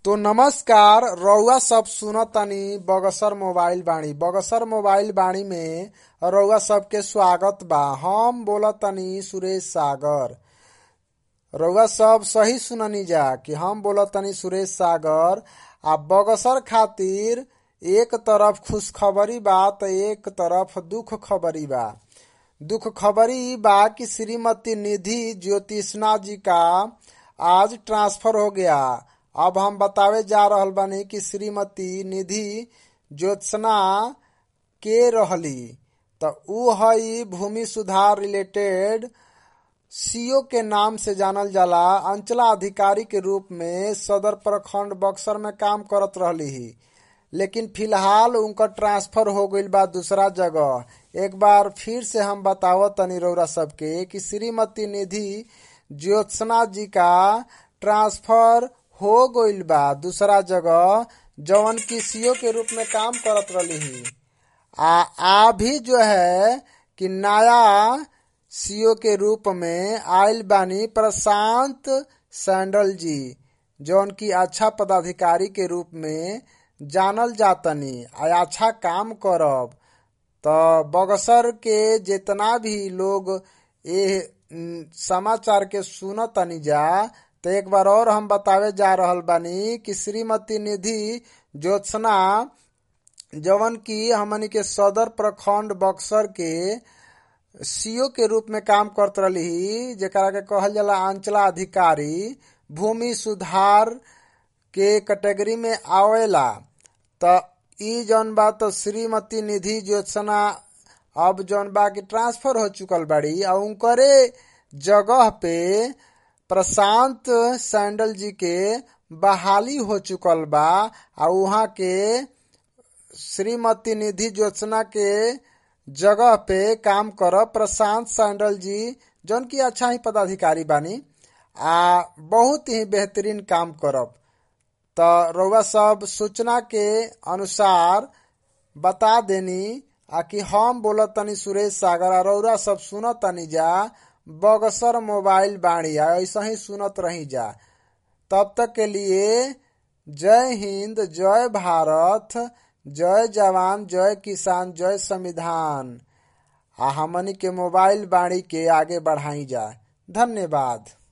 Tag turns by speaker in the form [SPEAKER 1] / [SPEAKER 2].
[SPEAKER 1] तो नमस्कार रउआ सब सुनतानी बगसर मोबाइल बाणी बगसर मोबाइल बाणी में रउआ सबके स्वागत बा हम बोलतानी सुरेश सागर रउआ सब सही सुननी जा कि हम बोलतानी सुरेश सागर आ बगसर खातिर एक तरफ खुशखबरी बा त एक तरफ दुख खबरी बा दुख खबरी ई बा कि श्रीमती निधि ज्योतिषना जी का आज ट्रांसफर हो गया अब हम बतावे जा रहल बानी कि श्रीमती निधि ज्योत्सना के रहली त ऊ हई भूमि सुधार रिलेटेड सीओ के नाम से जानल जाला अंचला अधिकारी के रूप में सदर प्रखंड बक्सर में काम करत रहली ही लेकिन फिलहाल उनका ट्रांसफर हो गईल बा दूसरा जगह एक बार फिर से हम बतावत तनी रउरा सबके कि श्रीमती निधि ज्योत्सना जी का ट्रांसफर हो गईल बा दूसरा जगह जवन की सीओ के रूप में काम करत रहली ही आ आ भी जो है कि नया सीओ के रूप में आयल बानी प्रशांत सैंडल जी जौन की अच्छा पदाधिकारी के रूप में जानल जातनी आ अच्छा काम करब तो बगसर के जितना भी लोग ये समाचार के सुनतनी जा तो एक बार और हम बतावे जा रहल बानी कि श्रीमती निधि ज्योत्सना जवन की हमनी के सदर प्रखंड बक्सर के सीओ के रूप में काम करत रही जेकरा के कहल जाला अंचला अधिकारी भूमि सुधार के कैटेगरी में आवेला त ई जौन बा तो श्रीमती निधि ज्योत्सना अब जौन बा की ट्रांसफर हो चुकल बाड़ी आ उनकरे जगह पे प्रशांत सैंडल जी के बहाली हो चुकल बा आ उहाँ के श्रीमती निधि ज्योत्सना के जगह पे काम कर प्रशांत सैंडल जी जौन की अच्छा ही पदाधिकारी बानी आ बहुत ही बेहतरीन काम करब त रउआ सब सूचना के अनुसार बता देनी आ कि हम बोलत तनी सुरेश सागर आ रउरा सब सुनत तनी जा बगसर मोबाइल बाणी आ ऐसा ही सुनत रही जा तब तक के लिए जय हिंद जय भारत जय जवान जय किसान जय संविधान आ हमनी के मोबाइल बाणी के आगे बढ़ाई जा धन्यवाद